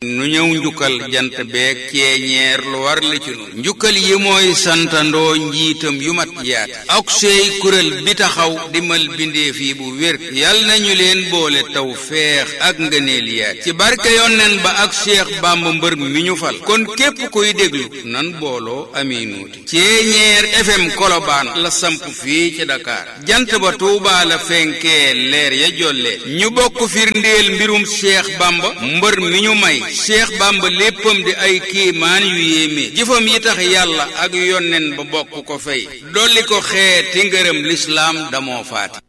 nu ñëw njukkal jant beeg ceeñeer lu war li ci nun njukkal yi mooy santandoo njiitam yu mat yaat ak sey kuréel bi taxaw dimal bindeef yi bu wér yal nañu leen boole taw feex ak ngëneel yaat ci barke yonneen ba ak Cheikh Bamba mbër mi ñu fal kon képp kuy déglu nan booloo aminuuti ceeñeer FM Kolobaan la samp fii ci Dakar jant ba Tuubaa la fenkee leer ya jolle ñu bokk firndeel mbirum Cheikh Bamba mbër mi ñu may Cheikh Bamba léppam di ay kéemaan yu yéeme jëfam yi tax yàlla ak yonnen ba bokk ko fay dolli ko xeeti ngërëm lislaam damoo faati